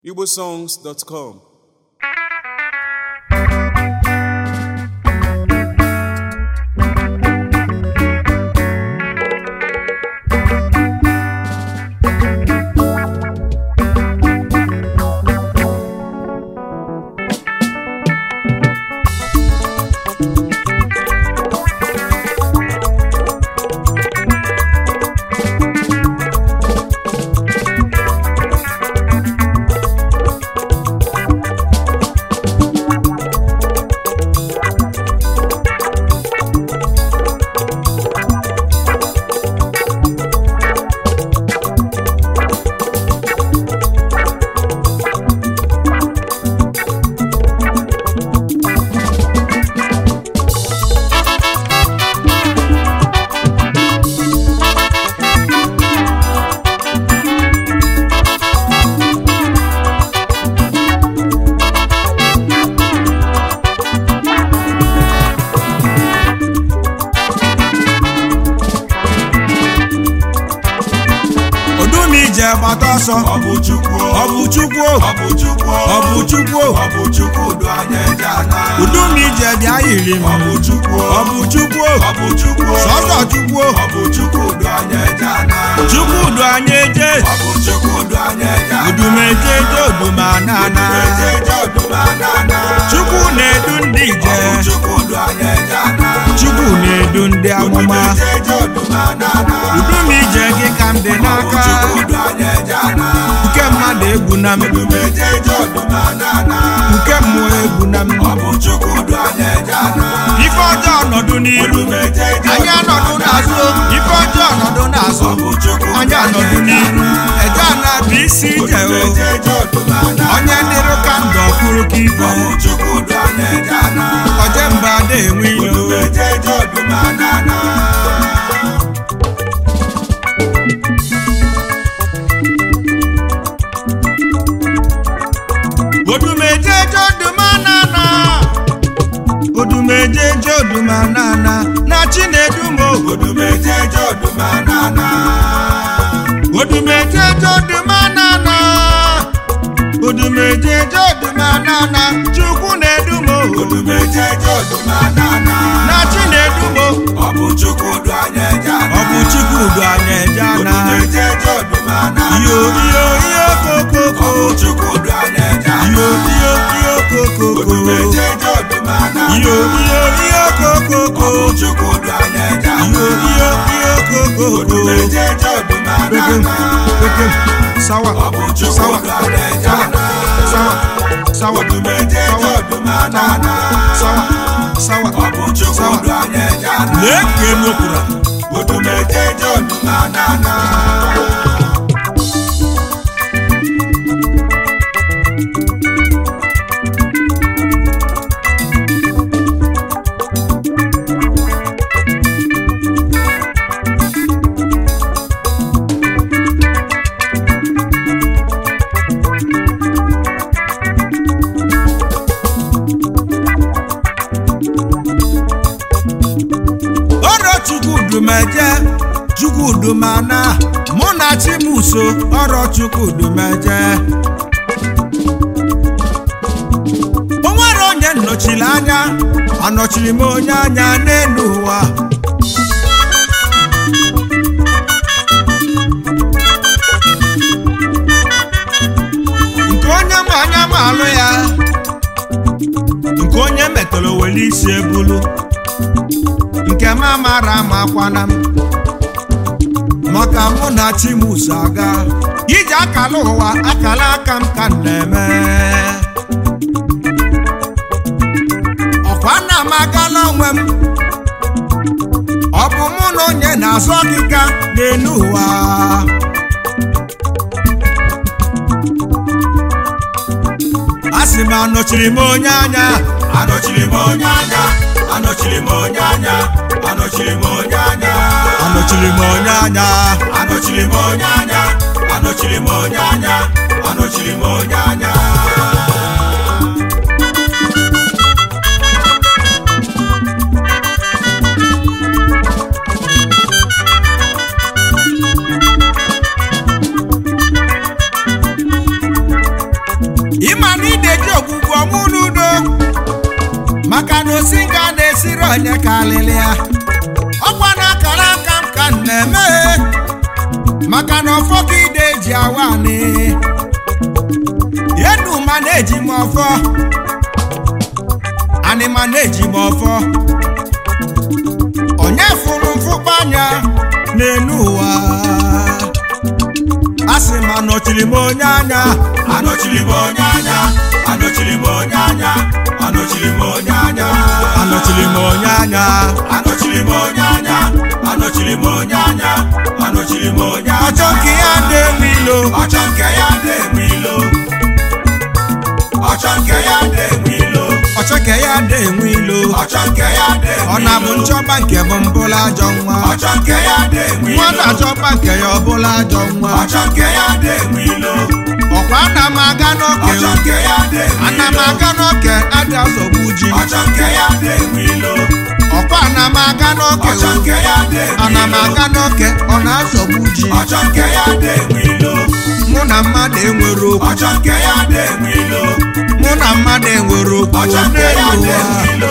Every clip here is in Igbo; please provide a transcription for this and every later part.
igbosongs.com odumije gbata ọsọ Ọ bụ Chukwu ọ bụ chukwu Ọ bụ Chukwu ọ bụ chukwu Ọ bụ Chukwu du anya eje ana udumije bịa yiri m Ọ bụ Chukwu ọ bụ chukwu Ọ bụ Chukwu sọsọ chukwu Ọ bụ Chukwu du anya eje ana chukwu du anya eje Ọ bụ Chukwu du anya eje ana udumeje eje odumanana Eje eje odumanana chukwu na-edu ndị Ọ ije bụ Chukwu du anya eje ana chukwu na-edu ndị amụma Eje eje odumanana udumije gị ka m dị Ọ bụ n'aka Chukwu du anya eje ana nke mmadụ egwu na m Eje eje odumanana nke mmụọ egwu na m Ọ bụ Chukwu du anya eje ana ife ọjọọ nọdụ n'iru Eje eje anyị anọdụ n'azụ ife ọjọọ nọdụ n'azụ Ọ bụ Chukwu anyị anọdụ n'iru eje ana bụ isi ije o Eje eje odumanana onye dịrụ ka ndụ ọkwụrụ ka ibe Ọ bụ Chukwu du anya eje ana oje mba ada enwe ilo Eje eje odumanana odumejeje odumanana odumejeje odumanana na chinedumo Odumeje eje odumanana odumejeje odumanana odumejeje odumanana chukwu na-edumo Odumeje eje odumanana na chinedumo Ọ bụ Chukwu du anya eje ana ọ bụ chukwudu anya eje ana Odumeje eje odumanana iyo iyo iyo kokoko Ọ bụ Chukwu du anya eje ana iyo iyo iyo kokoko Odumeje eje odumanana iyo iyo iyo kokoko Ọ bụ Chukwu du anya eje ana iyo iyo iyo kokoko Odumeje eje Pekem, odumanana pekem, sawa, Ọ bụ Chukwu sawa, du anya eje ana sawa, sawa, Odumeje eje sawa, odumanana sawa, sawa. Ọ bụ Chukwu du anya eje ana Lee ka enu kwuru. Odumeje eje odumanana Ọrọ Chukwudumeje, Chukwudumana, mụ na Chimuso, ọrọ Chukwudumeje. O nwere onye nnọchiri anya, anọchiri m onye anya n'elu ụwa. Nke onye ma anya ma alụ ya, nke onye metọrọ were isi ebulu. nke m amara amakwana m maka mụ na chimuso aga iji akala ụwa akala aka m ka m na-eme ọkwa nna m agala onwe m ọ bụ mụ na onye na-azụ ọkịka n'elu ụwa a sị m anọchiri m onye anya Anọchiri m onye anya Anọchiri m onye anya Anọchiri m onye anya anọchiri m onye anya Anọchiri m onye anya Anọchiri m onye anya Anọchiri m onye anya onye ka alịlị ya ọkwa na akara aka m ka m na-eme maka na ọfọ ka ide eji awa anị enu ma na-eji m ọfọ anị ma na-eji m ọfọ onye fụrụ mfụkpa anya n'elu ụwa a sị m anọchiri m onye anya anọchiri m onye anya anọchiri m onye anya anọchiri m onye anya anọchiri m onye anya anọchiri m onye anya anọchiri m onye anya anọchiri m onye anya ọchọ nke ya na-enwe ilo ọchọ nke ya na-enwe ilo ọchọ nke ya na-enwe ilo ọchọ nke ya na-enwe ilo ọchọ nke ya na-enwe ọ na-abụ nchọba nke bụ mbụla ajọ nwa ọchọ nke ya na-enwe nwa ilo na-achọba nke ya ọbụla ajọ nwa ọchọ nke ya na-enwe ilo ọkwa ana m aga n'oke ọchọ nke ya na-enwe ana m ilo aga n'oke aja zọgbu ji ọchọ nke ya na-enwe ilo ọkwa ana m aga n'oke ọchọ nke ya na-enwe ana m ilo aga n'oke ọ na-azọgbu ji ọchọ nke ya na-enwe ilo mụ na mmadụ enwere okwu ọchọ nke ya na-enwe ilo mụ na mmadụ enwere okwu ọchọ nke ya n'elu ụwa na-enwe ilo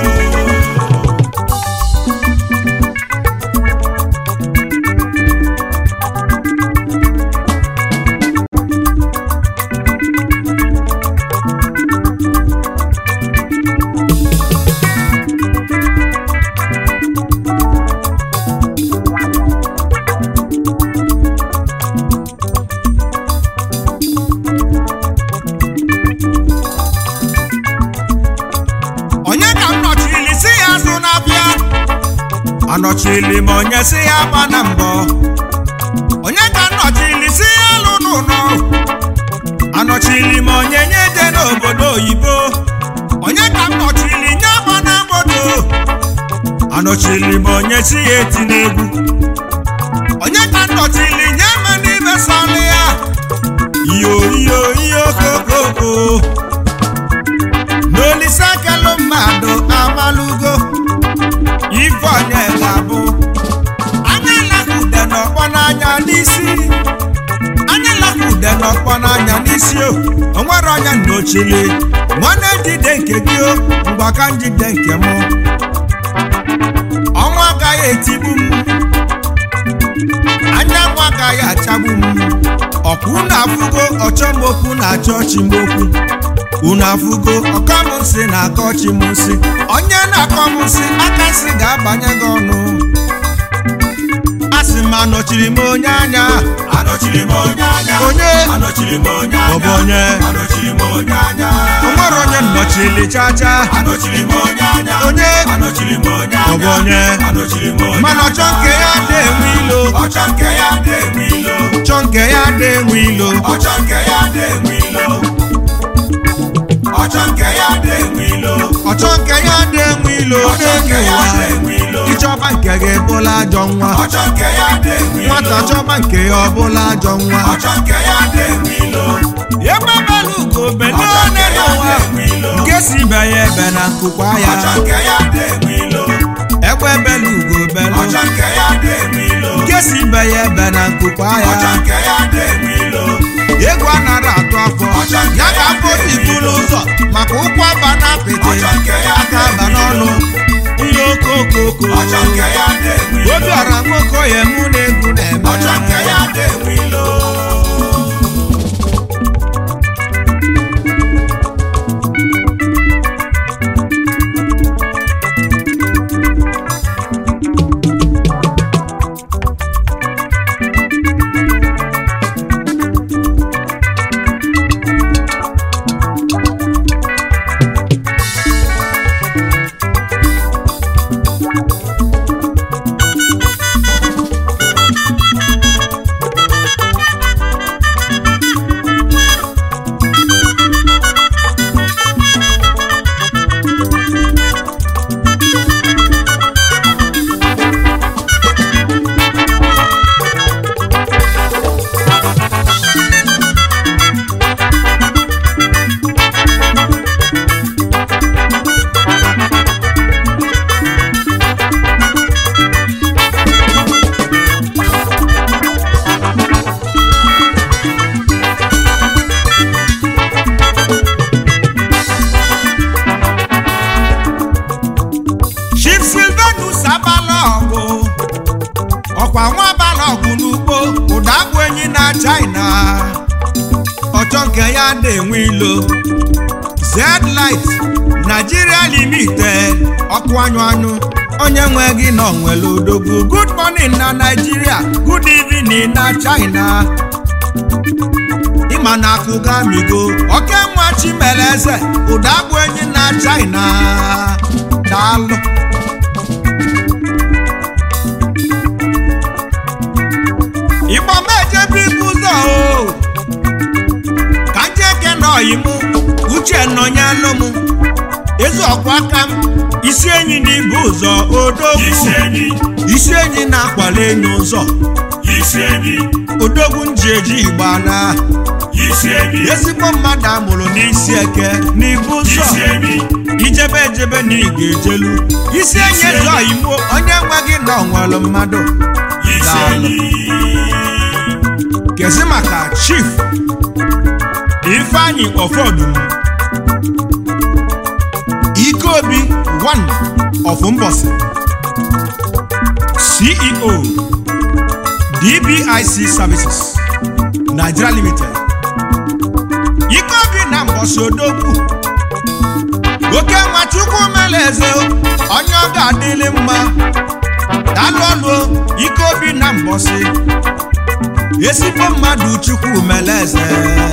onye ka m nọchiri si ya azụ na-abịa anọchiri m onye si ya gba na mbọ onye ka m nọchiri si ya alụ n'ụlọ anọchiri m onye nye je n'obodo oyibo onye ka m nọchiri nye gba na moto anọchiri m onye si ya eti n'egwu onye ka m nọchiri nye m n'ibe sọlị ya iyo iyo iyo kokoko n'olise kelụ mmadụ amalugo ife onye ga-abụ anya lakude n'ọkpọ n'anya n'isi anya lakude n'ọkpọ n'anya n'isi o onwere onye nnochili nwanne njide nke gị o mgbaka njide nke mụ ọnwa agaghị etigbu m anyanwụ agaghị achagbu m ọkwa unu afụgo ọchọmokwu na-achọ ọchịmokwu unu afụgo ọkọ m nsị na-akọ ọchị m nsị onye na-akọ m nsị aka nsị ga-abanye gị ọnụ asị m anọchiri m onye anya anọchiri m onye anya onye anọchiri m onye ọ bụ anya onye anọchiri m onye anya onwere onye nnọchiri chacha anọchiri m onye anya onye anọchiri m onye ọ bụ anya onye anọchiri m onye mana ọchọ nke ya na-enwe ilo ọchọ nke ya na-enwe ilo ọchọ nke ya na-enwe ilo ọchọ nke ya na-enwe ilo ọchọ nke ya na-enwe ilo ọchọ nke ya na-enwe ilo ọchọ nke n'elu ya ụwa na-enwe ilo ịchọba nke gị bụla ajọ nwa ọchọ nke ya na-enwe ilo nwata chọba nke ya ọbụla ajọ nwa ọchọ nke ya na-enwe ilo ebe belu ugo bene ọchọ nke ya n'ụwa na-enwe ilo nke si ibe ya ebe na nkụkwa ya ọchọ nke ya na-enwe ilo egbe belu ugo belu ọchọ nke ya na-enwe ilo nke si ibe ya ebe na nkụkwa ọchọ ya nke ya na-enwe ilo egwu anara atụ afọ Ọchọ nke ya ka ya afọ si na-enwe buru ụzọ maka ụkwụ aba na apịtị ọchọ nke ya aka aba na-enwe n'ọnụ ilo ihe okokoko ọchọ nke ya na-enwe ilo obiọra nwoke ya mụ na egwu na-eme ọchọ nke ya na-enwe ilo nke ya na-enwe ilo zlight Nigeria limited ọkụ anyụ anyụ onye nwe gị nọ nwere odogwu good morning na Nigeria good evening na China ịma na akụ gamigo oke nwa chimeleze ụda bụ enyi na China daalụ igbo mejebe ibu ụzọ o ka njeke nọyi m uche nọnyelụ m ezi ọkwa aka m isi enyi na ibu ụzọ odogwu isi enyi isi enyi na-akwali enyi ụzọ isi enyi odogwu nji eji igba na isi enyi ezigbo mmadụ amụrụ n'isi eke n'ibu ụzọ isi enyi ijebe ejebe na ị ga-ejelu isi enyi zọ imo onye nwe gị na onwere mmadụ isi Daalụ. enyi kezi maka chief ifeanyi ọfọdụm ikeobi one of mbọsị ceo dbic services nigeria limited ikeobi na mbọsị odogwu oke nwachukwu mere eze onye ọ ga-adịrị mma dalụ ọlụ ikeobi na mbọsị ezigbo mmadụ chukwu mere eze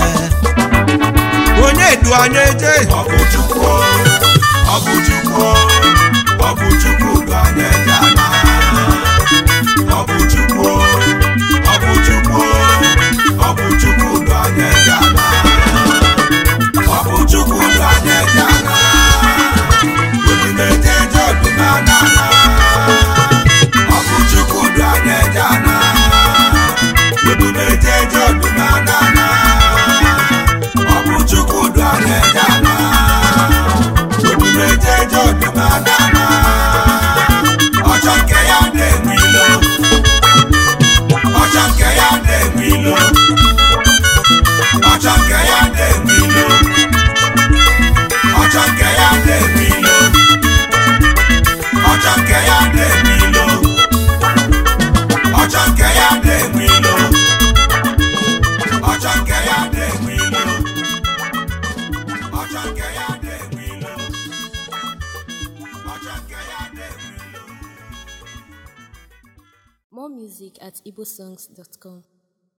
onye edu anya eje ọ bụ Chukwu ọ bụ Chukwu ọ bụ Chukwu ga na-eje ana ọ bụ Chukwu ọ bụ Chukwu ọ bụ Chukwu ga na-eje ana ọ bụ Chukwu ga na-eje ana odumeje je odumana ana ọ bụ Chukwu ga na-eje ana odumeje je odumana ana ọ bụ Chukwu ga na-eje ana odumeje je odumana ana ọchọ nke ya na-enwe ilo ọchọ nke ya na-enwe ilo ọchọ nke ya na-enwe ilo ọchọ nke ya na-enwe ilo ọchọ nke ya na-enwe ilo ọchọ nke ya na-enwe ilo ọchọ nke ya na-enwe ilo ọchọ nke ya na-enwe ilo ọchọ nke ya na-enwe ilo More music at igbosongs.com.